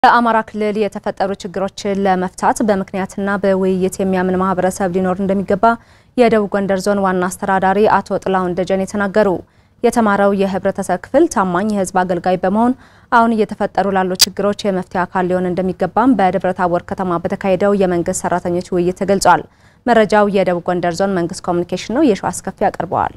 በአማራ ክልል የተፈጠሩ ችግሮችን ለመፍታት በምክንያትና በውይይት የሚያምን ማህበረሰብ ሊኖር እንደሚገባ የደቡብ ጎንደር ዞን ዋና አስተዳዳሪ አቶ ጥላሁን ደጀኔ ተናገሩ። የተማረው የህብረተሰብ ክፍል ታማኝ የህዝብ አገልጋይ በመሆን አሁን እየተፈጠሩ ላሉ ችግሮች የመፍትሄ አካል ሊሆን እንደሚገባም በደብረ ታቦር ከተማ በተካሄደው የመንግስት ሰራተኞች ውይይት ተገልጿል። መረጃው የደቡብ ጎንደር ዞን መንግስት ኮሚኒኬሽን ነው። የሸዋ አስከፊ ያቀርበዋል።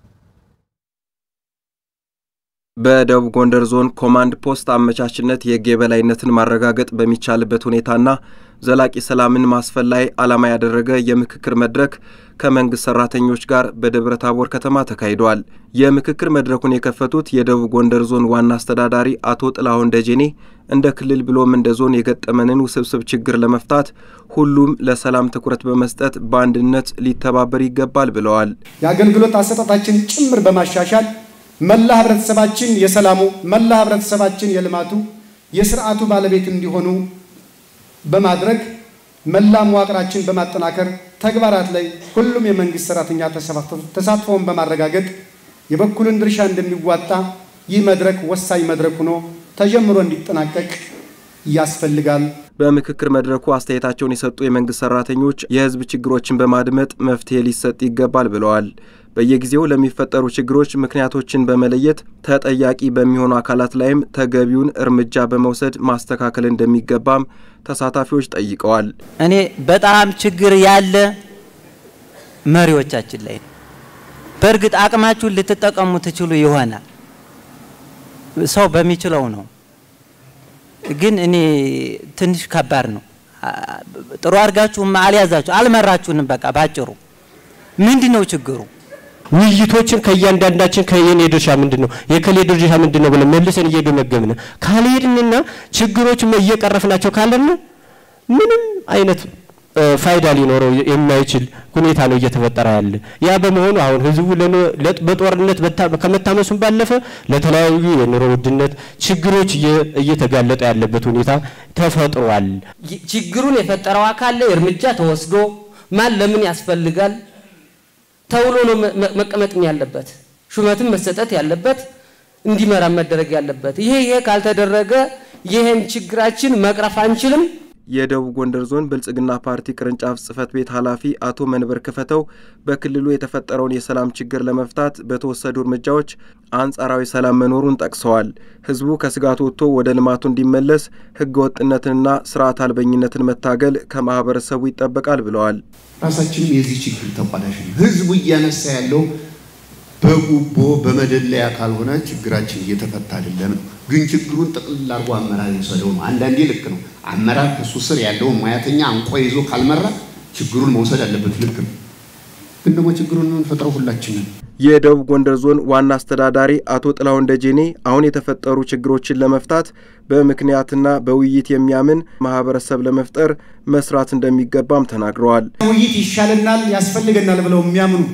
በደቡብ ጎንደር ዞን ኮማንድ ፖስት አመቻችነት የህግ የበላይነትን ማረጋገጥ በሚቻልበት ሁኔታና ዘላቂ ሰላምን ማስፈን ላይ ዓላማ ያደረገ የምክክር መድረክ ከመንግስት ሰራተኞች ጋር በደብረ ታቦር ከተማ ተካሂደዋል። የምክክር መድረኩን የከፈቱት የደቡብ ጎንደር ዞን ዋና አስተዳዳሪ አቶ ጥላሁን ደጀኔ እንደ ክልል ብሎም እንደ ዞን የገጠመንን ውስብስብ ችግር ለመፍታት ሁሉም ለሰላም ትኩረት በመስጠት በአንድነት ሊተባበር ይገባል ብለዋል። የአገልግሎት አሰጣጣችን ጭምር በማሻሻል መላ ህብረተሰባችን የሰላሙ መላ ህብረተሰባችን የልማቱ የስርዓቱ ባለቤት እንዲሆኑ በማድረግ መላ መዋቅራችን በማጠናከር ተግባራት ላይ ሁሉም የመንግስት ሰራተኛ ተሳትፎውን በማረጋገጥ የበኩልን ድርሻ እንደሚዋጣ ይህ መድረክ ወሳኝ መድረክ ሆኖ ተጀምሮ እንዲጠናቀቅ ያስፈልጋል። በምክክር መድረኩ አስተያየታቸውን የሰጡ የመንግስት ሰራተኞች የህዝብ ችግሮችን በማድመጥ መፍትሄ ሊሰጥ ይገባል ብለዋል። በየጊዜው ለሚፈጠሩ ችግሮች ምክንያቶችን በመለየት ተጠያቂ በሚሆኑ አካላት ላይም ተገቢውን እርምጃ በመውሰድ ማስተካከል እንደሚገባም ተሳታፊዎች ጠይቀዋል። እኔ በጣም ችግር ያለ መሪዎቻችን ላይ ነው። በእርግጥ አቅማችሁን ልትጠቀሙ ትችሉ ይሆናል፣ ሰው በሚችለው ነው። ግን እኔ ትንሽ ከባድ ነው። ጥሩ አድርጋችሁም አልያዛችሁ አልመራችሁንም። በቃ ባጭሩ ምንድን ነው ችግሩ? ውይይቶችን ከእያንዳንዳችን ከየኔ ድርሻ ምንድን ነው የከሌ ድርሻ ምንድን ነው ብለን መልሰን እየገመገምን ካልሄድንና ችግሮችን እየቀረፍናቸው ካለን ምንም አይነት ፋይዳ ሊኖረው የማይችል ሁኔታ ነው እየተፈጠረ ያለ። ያ በመሆኑ አሁን ህዝቡ በጦርነት ከመታመሱም ባለፈ ለተለያዩ የኑሮ ውድነት ችግሮች እየተጋለጠ ያለበት ሁኔታ ተፈጥሯል። ችግሩን የፈጠረው አካል ላይ እርምጃ ተወስዶ ማን ለምን ያስፈልጋል ተብሎ ነው መቀመጥም ያለበት፣ ሹመትም መሰጠት ያለበት፣ እንዲመራ መደረግ ያለበት። ይሄ ይሄ ካልተደረገ ይሄን ችግራችን መቅረፍ አንችልም። የደቡብ ጎንደር ዞን ብልጽግና ፓርቲ ቅርንጫፍ ጽህፈት ቤት ኃላፊ አቶ መንበር ክፈተው በክልሉ የተፈጠረውን የሰላም ችግር ለመፍታት በተወሰዱ እርምጃዎች አንጻራዊ ሰላም መኖሩን ጠቅሰዋል። ህዝቡ ከስጋት ወጥቶ ወደ ልማቱ እንዲመለስ ህገ ወጥነትንና ስርዓት አልበኝነትን መታገል ከማህበረሰቡ ይጠበቃል ብለዋል። ራሳችንም የዚህ ችግር ተቋዳሽ ነው። ህዝቡ እያነሳ ያለው በጉቦ በመደለያ ካልሆነ ችግራችን እየተፈታ አይደለም። ግን ችግሩን ጥቅልል አድርጎ አመራር የወሰደው ነው። አንዳንዴ ልክ ነው። አመራር ከሱ ስር ያለውን ሙያተኛ አንቆ ይዞ ካልመራ ችግሩን መውሰድ አለበት። ልክ ነው። ግን ደግሞ ችግሩን የምንፈጥረው ሁላችንን። የደቡብ ጎንደር ዞን ዋና አስተዳዳሪ አቶ ጥላሁን ደጀኔ አሁን የተፈጠሩ ችግሮችን ለመፍታት በምክንያትና በውይይት የሚያምን ማህበረሰብ ለመፍጠር መስራት እንደሚገባም ተናግረዋል። ውይይት ይሻለናል፣ ያስፈልገናል ብለው የሚያምኑ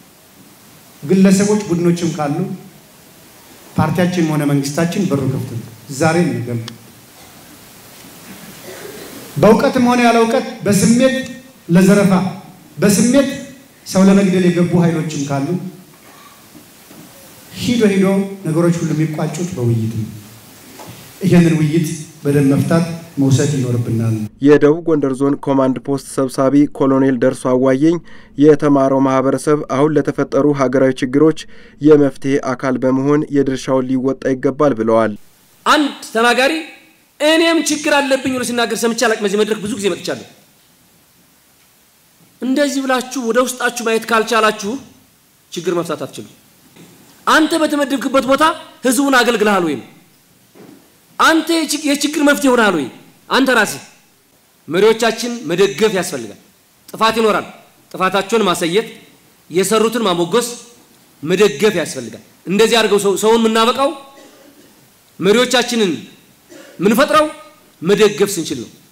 ግለሰቦች፣ ቡድኖችም ካሉ ፓርቲያችንም ሆነ መንግስታችን በሩ ክፍት ነው። ዛሬም ነገም በእውቀትም ሆነ ያለ እውቀት በስሜት ለዘረፋ በስሜት ሰው ለመግደል የገቡ ኃይሎችም ካሉ ሂዶ ሂዶ ነገሮች ሁሉ የሚቋጩት በውይይት ነው። ይህንን ውይይት በደንብ መፍታት መውሰድ ይኖርብናል። የደቡብ ጎንደር ዞን ኮማንድ ፖስት ሰብሳቢ ኮሎኔል ደርሶ አዋየኝ የተማረው ማህበረሰብ አሁን ለተፈጠሩ ሀገራዊ ችግሮች የመፍትሄ አካል በመሆን የድርሻውን ሊወጣ ይገባል ብለዋል። አንድ ተናጋሪ እኔም ችግር አለብኝ ብሎ ሲናገር ሰምቼ አላቅም። በዚህ መድረክ ብዙ ጊዜ መጥቻለሁ። እንደዚህ ብላችሁ ወደ ውስጣችሁ ማየት ካልቻላችሁ ችግር መፍታት አትችሉም። አንተ በተመደብክበት ቦታ ህዝቡን አገልግልሃል ወይም አንተ የችግር መፍትሄ ሆናል ወይ? አንተ ራስህ መሪዎቻችን መደገፍ ያስፈልጋል። ጥፋት ይኖራል። ጥፋታቸውን ማሳየት፣ የሰሩትን ማሞገስ፣ መደገፍ ያስፈልጋል። እንደዚህ አድርገው ሰውን የምናበቃው መሪዎቻችንን ምንፈጥረው መደገፍ ስንችል ነው።